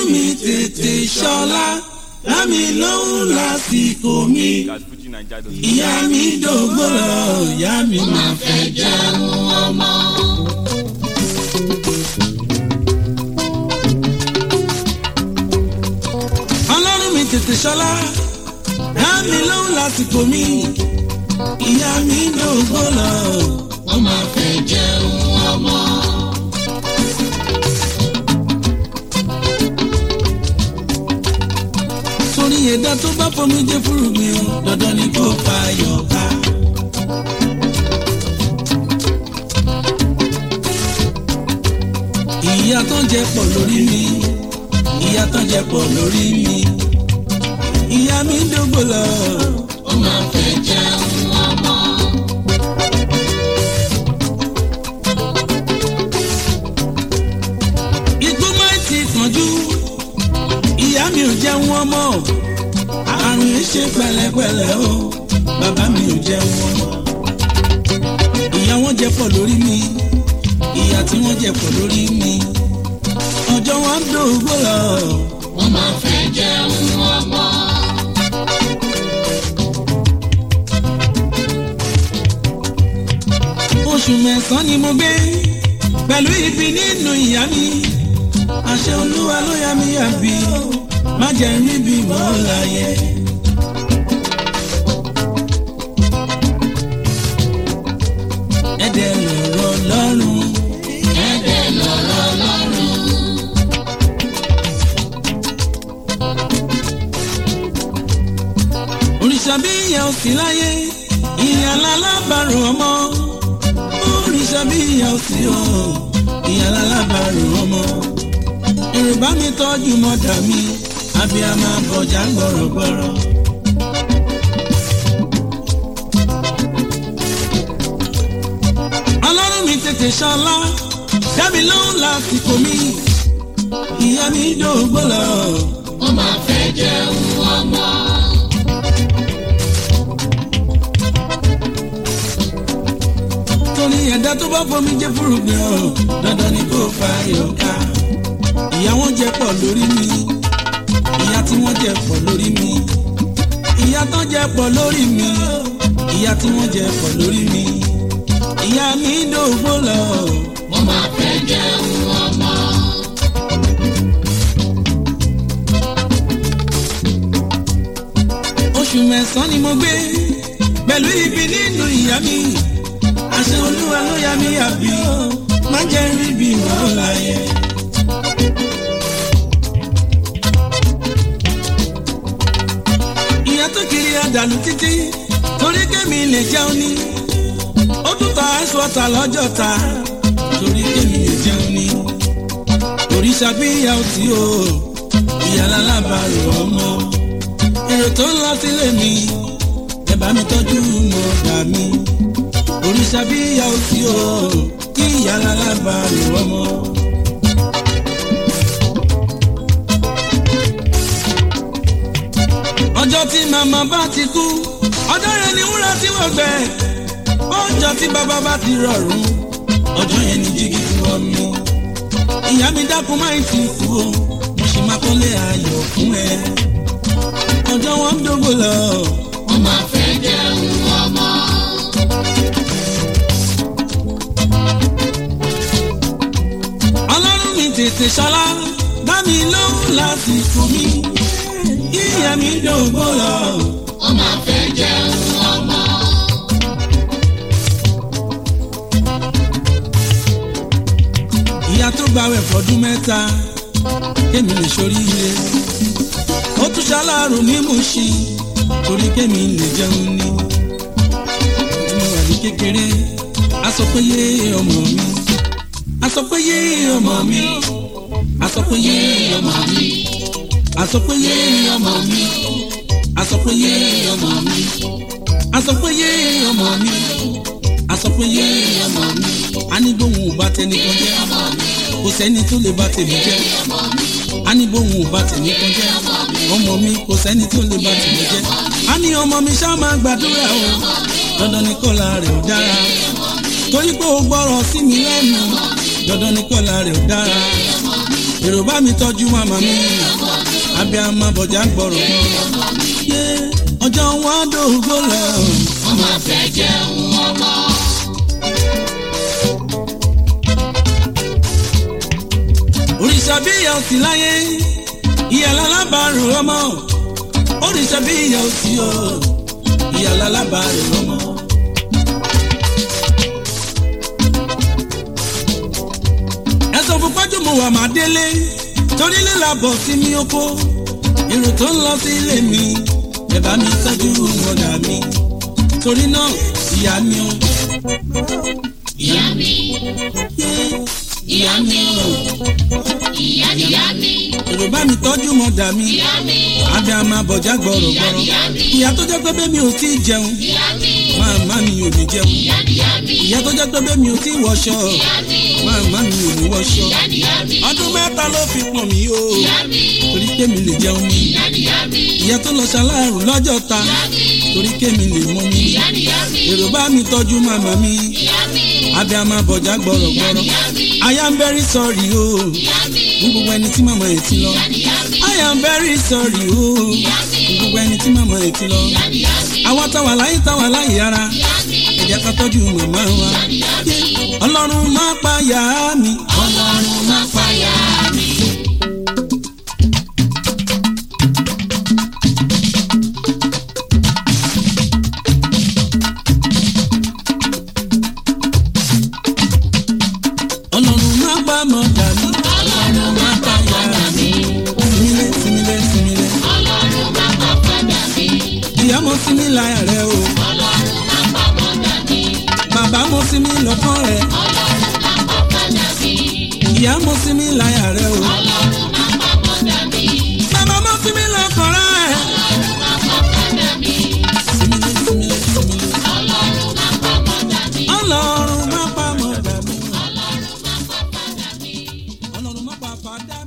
mi tètè ṣọlá lámì lóhùn lásìkò mi ìyá mi dògbò lọ ìyá mi máa fẹ́ jẹun ọmọ. ọlọ́run mi tètè ṣọlá lámì lóhùn lásìkò mi ìyá mi dògbò lọ wọ́n máa fẹ́ jẹun ọmọ. torí ẹ̀dá tó bá fomi jẹ́ fúrúgbìn o dandan ni kò fa yọ̀ọ̀ká. ìyá tó ń jẹ pọ̀ lórí mi ìyá tó ń jẹ pọ̀ lórí mi ìyá mi ń dógbò lọ. ó máa fẹ́ jẹun ọmọ. igbó máa ti kánjú ìyá mi ò jẹun ọmọ àrùn yìí ṣe pẹ̀lẹ́pẹ̀lẹ́ o bàbá mi ò jẹun ọmọ ìyá wọn jẹ pọ̀ lórí mi ìyá tí wọ́n jẹ pọ̀ lórí mi ọjọ́ wọn ń dògbò lọ. wọ́n máa fẹ́ jẹun ọmọ. oṣù mẹ́sàn-án ni mo gbé pẹ̀lú ibi nínú ìyá mi àṣẹ olúwa ló yá mi àbí má jẹ́ níbi mọ́ láyé. ẹ̀dẹ̀ lọ̀rọ̀ lọ́rùn. ẹ̀dẹ̀ lọ̀rọ̀ lọ́rùn. òrìṣà bí ìyá ò sí láyé ìyá lálábàárò ọmọ òrìṣà bí ìyá ò sí o ìyá lálábàárò ọmọ èrè bá mi tọ́jú mọ́dà mi abiyamọ bọ̀jà gbọ̀rọ̀gbọ̀rọ̀. ọlọ́run mi tètè ṣọlá dábì lóhùn lásìkò mi ìyá mi dògbò lọ. wọ́n máa fẹ́ jẹun ọmọ. torí ẹ̀dá tó bá fomi jẹ́ fúrúgbìn ọ̀ dandan ni kò fa yọ̀ọ̀ká ìyá wọn jẹ pọ̀ lórí mi ìyá tí wọ́n jẹ pọ̀ lórí mi ìyá tán jẹ pọ̀ lórí mi ìyá tí wọ́n jẹ pọ̀ lórí mi ìyá mi dògbò lọ. wọ́n máa fẹ́ jẹun ọmọ. oṣù mẹ́sàn-án ni mo gbé pẹ̀lú ibi nínú ìyá mi àṣẹ olúwa ló yá mi àbí má jẹ́ rí bí mọ́ láyé. ìyá tó kiri àdàlù títí torí kémi lè jẹun ní ó tún ta ice water lọ́jọ́ ta torí kémi lè jẹun ní òrìṣà bí ìyá ò tí o ìyá lálábàárò ọmọ èrò tó ń lọ sílé mi ẹ bá mi tọ́jú mọ̀ọ́dà mi òrìṣà bí ìyá ò tí o kí ìyá lálábàárò ọmọ. ọjọ́ tí màmá bá ti kú ọjọ́ yẹn ni wúrà tí wọ́n gbẹ ọjọ́ tí bàbá bá ti rọrùn ọjọ́ yẹn ni jígí tí wọ́n mú ìyá mi dákun máa ń ti kú o mo sì máa kọ́lé ayọ̀ fún ẹ ọjọ́ wọn ń dógò lọ. wọ́n máa fẹ́ jẹun ọmọ. ọlọ́run mi tètè ṣọlá dá mi lóhùn lásìkò mi ìyá mi dògbò lọ. wọ́n máa fẹ́ jẹun ọmọ. ìyá tó gbàwẹ̀ fọdún mẹ́ta kémi lè ṣoríire ó tún ṣaláàrò ní Mùṣí torí kémi lè jẹun ní. tí mo wà ní kékeré a sọ pé yé ọmọ mi a sọ pé yé ọmọ mi a sọ pé yé ọmọ mi asọpẹyẹ ọmọ mi asọpẹyẹ ọmọ mi asọpẹyẹ ọmọ mi asọpẹyẹ ọmọ mi anigbóhùn ò bá tẹnìkan jẹ kò sẹ́ni tó lè bá tèmi jẹ anigbóhùn ò bá tẹnìkan jẹ ọmọ mi kò sẹ́ni tó lè bá tèmi jẹ ani ọmọ mi ṣá máa gbàdúrà o dandan ni kọ́la rẹ̀ ò dára torí pé o gbọ́rọ̀ sí mi lẹ́nu dandan ni kọ́la rẹ̀ ò dára èrò bá mi tọ́jú màmá mi abiyamọ bọ̀jà gbọ̀rọ̀ yé ọjọ́ wọn dògbò lẹ̀ ọmọ fẹ́ jẹun ọmọ. òrìṣà bí ìyá òsì láyé ìyá lálábàárò ọmọ òrìṣà bí ìyá òsì o ìyá lálábàárò ọmọ. ẹ̀sọ́ fún pọ́jùmọ̀ wà má délé torí lílà bọ̀ sí mi oko èrò tó ń lọ sí ilé mi ẹ bá mi tọ́jú ọ̀dà mi torí náà ìyá mi o. ìyá mi ìyá mi o ìyá ìyá mi èrò bá mi tọ́jú mọ̀dà mi ìyá mi abẹ́ a máa bọ̀já gbọ̀rọ̀ gbọ̀rọ̀ ìyá mi ìyá tó jẹ́ pé bẹ́ẹ̀ mi ò tí ì jẹun ìyá mi màmá mi ò ní jẹun ìyá ìyá mi ìyá tó jẹ́ pé bẹ́ẹ̀ mi ò tí ì wọṣọ ìyá mi màmá mi ò ní wọṣọ ìyá ìyá mi ọdún mẹ́ta ló fi pọ̀n mí o ìyá mi torí kémi lè jẹun mi ìyá ìyá mi ìyá tó lọ ṣaláàrùn lọ́jọ́ ta ìyá mi torí kémi lè mọ mi ìyá ìyá mi èrò bá mi tọ́jú màmá mi ìyá mi abẹ́ a máa bọ̀já gbọ̀rọ̀ gbọ̀rọ̀ ìyá mi I am very sorry o ìyá mi fún gbogbo ẹni tí màmá ẹ̀ ti lọ ìyá mi I am very sorry o ìyá mi fún gbogbo ẹni tí màmá ẹ̀ ti lọ ìyá ìyá mi àwa táwa láyé táwa láyé ara ìyá mi ẹ jẹ́ ká tọ́jú màmá wa ìyá mi ọlọ́run má pa yá mi ọlọ́run má fàyà mi. ọlọ́run má pa mọ̀dà mi ọlọ́run má pa padà mi. simile simile simile ọlọ́run má pa padà mi. ìyá mo sinmi láyà rẹ o ọlọ́run má pa padà mi. bàbá mo sinmi lọ́kàn rẹ ọlọ́run má pa padà mi. ìyá mo sinmi láyà rẹ o ọlọ́run má pa padà mi. bàbá mo sinmi lọ́kàn rẹ ọlọ́run má pa padà mi. simile simile simile ọlọ́run má pa padà mi. ọlọ́run má pa mọ̀dà mi ọlọ́run má pa padà mi. ọlọ́run má pa fàdà